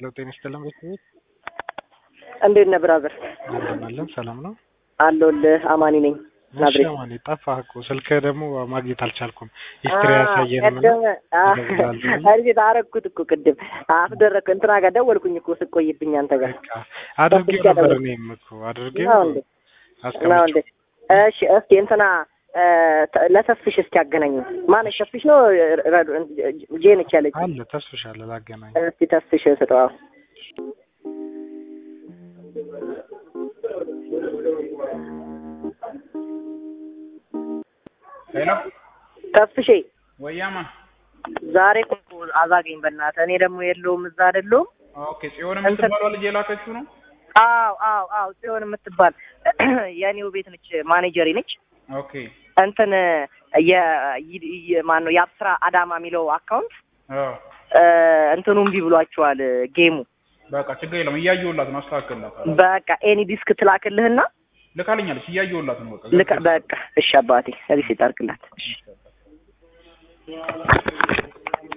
ሄሎ ጤና ይስጥልን ቤተሰቦች እንዴት ነህ ብራዘር? እንደምን ሰላም ነው? አለሁልህ። አማኒ ነኝ። እሺ ናዝሬት አማኔ ጠፋህ እኮ ስልክ ደግሞ ማግኘት አልቻልኩም። ሂስትሪ ያሳየንም እና እርግጥ አረግኩት እኮ ቅድም አስደረግኩ እንትና ጋር ደወልኩኝ እኮ ስቆይብኝ አንተ ጋር በቃ አድርጌው ነበር እኔም እኮ አድርጌው ነው እንዴ? ነው እንዴ? አስቀምጬው እሺ እስኪ እንትና እ፣ ተ- ለተስፍሽ እስኪ አገናኙ። ማነች ተስፍሽ ነው ረዱ ጄንች ያለች አለ ተስፍሽ አለ ላገናኝ እስኪ ተስፍሽ ስጠዋ። ሄሎ ተስፍሼ ወያማ ዛሬ እኮ አዛገኝ በእናትህ። እኔ ደግሞ የለውም እዛ አይደለሁም። ኦኬ ጽዮን የምትባለው ልጅ የላከችው ነው አዎ አዎ አዎ ጽዮን የምትባል የኔው ቤት ነች፣ ማኔጀሪ ነች። ኦኬ እንትን የ ማን ነው የአብስራ አዳማ የሚለው አካውንት አዎ እ፣ እንትኑ እምቢ ብሏቸዋል ጌሙ። በቃ ችግር የለም እያየሁላት ነው አስተካክልላታለሁ በቃ ኤኒ ዲስክ ትላክልህና ልካልኛለች እያየሁላት ነው በቃ ልክ በቃ እሺ አባቴ ሪሲት አድርግላት። እሺ